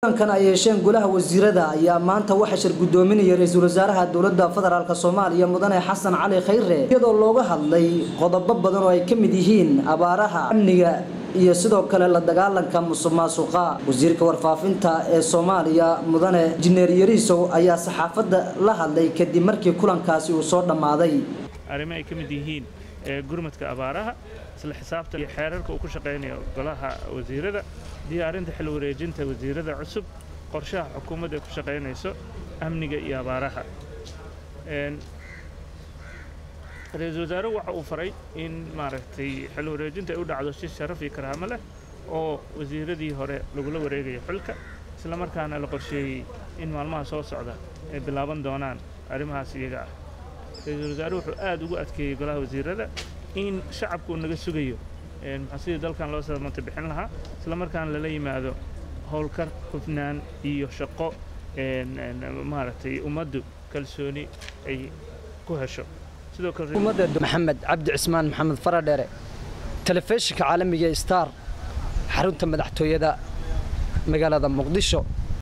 kulankan ay yeesheen golaha wasiirada ayaa maanta waxaa shir gudoominaya ra-iisul wasaaraha dowladda federaalk soomaaliya mudane xasan cali khayre iyadoo looga hadlay qodobo badan oo ay ka mid yihiin abaaraha amniga iyo sidoo kale la dagaalanka musuq maasuqa wasiirka warfaafinta ee soomaaliya mudane injineer yariisow ayaa saxaafadda la hadlay kadib markii kulankaasi uu soo dhammaaday arrimo ay ka mid yihiin gurmadka abaaraha isla xisaabta iyo xeerarka uu ku shaqaynayo golaha wasiirada diyaarinta xil wareejinta wasiirada cusub qorshaha xukuumadda ay ku shaqaynayso amniga iyo abaaraha ra-iisul wasaaruhu waxa uu faray in maaragtay xil wareejinta ay u dhacdo si sharaf iyo karaamo leh oo wasiiradii hore lagula wareegayo xilka isla markaana la qorsheeyey in maalmaha soo socda ay bilaaban doonaan arrimahaas iyaga ah ra-iisul wasaaruhu wuxuu aad ugu adkeeyey golaha wasiirada in shacabku uu naga sugayo maxaa sidii dalkan loo samata bixin lahaa isla markaana lala yimaado howlkar hufnaan iyo shaqo maaragtay ummaddu kalsooni ay ku hesho sidoo kale maxamed cabdi cismaan maxamed faradheere telefishinka caalamiga star xarunta madaxtooyada magaalada muqdisho